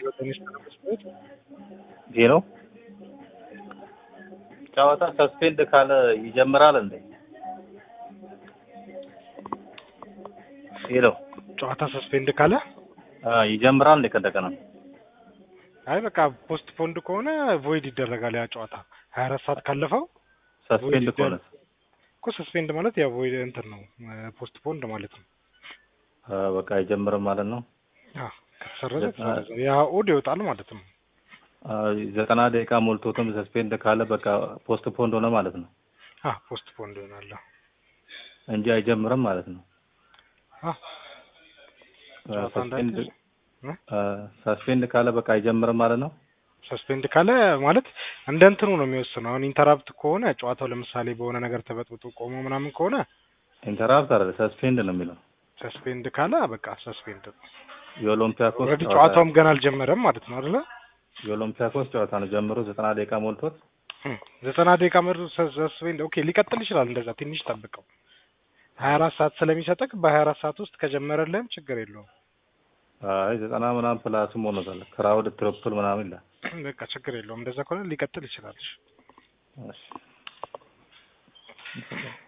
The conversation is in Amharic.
ይሄ ነው ጨዋታ ሰስፔንድ ካለ ይጀምራል እንዴ? ይሄ ነው ጨዋታ ሰስፔንድ ካለ አ ይጀምራል እንዴ? ከእንደገና አይ በቃ ፖስት ፖንድ ከሆነ ቮይድ ይደረጋል ያ ጨዋታ ሀያ አራት ሰዓት ካለፈው ሰስፔንድ ከሆነ እኮ ሰስፔንድ ማለት ያው ቮይድ እንትን ነው ፖስት ፖንድ ማለት ነው። አ በቃ አይጀምርም ማለት ነው። አዎ ከተሰረዘ ተሰረዘ ያ ኦድ ይወጣል ማለት ነው። አ ዘጠና ደቂቃ ሞልቶትም ሰስፔንድ ካለ በቃ ፖስት ፖንድ ሆነ ማለት ነው አ ፖስት ፖንድ ይሆናል። እንጂ አይጀምርም ማለት ነው። አ ጨዋታ ሰስፔንድ እንዳይደርስ አ ሰስፔንድ ካለ በቃ አይጀምርም ማለት ነው። ሰስፔንድ ካለ ማለት እንደ እንትኑ ነው የሚወስነው። አሁን ኢንተራፕት ከሆነ ጨዋታው ለምሳሌ በሆነ ነገር ተበጥብጦ ቆሞ ምናምን ከሆነ ኢንተራፕት አይደለ ሰስፔንድ ነው የሚለው። ሰስፔንድ ካለ በቃ ሰስፔንድ ነው። የኦሎምፒያኮስ ኦልሬዲ ጨዋታ ጨዋታውም ገና አልጀመረም ማለት ነው አይደለ? የኦሎምፒያኮስ ጨዋታ ነው ጀምሮ ዘጠና ደቂቃ ሞልቶት እም፣ ዘጠና ደቂቃ መር ሰስፔንድ ኦኬ፣ ሊቀጥል ይችላል። እንደዛ ትንሽ ጠብቀው ሀያ አራት ሰዓት ስለሚሰጠቅ በሀያ አራት ሰዓት ውስጥ ከጀመረልህም ችግር የለውም። አይ ዘጠና ምናምን ፕላስም ሆኖታል ክራውድ ትሪፕል ምናምን ይላል። በቃ ችግር የለውም። እንደዛ ከሆነ ሊቀጥል ይችላል። እሺ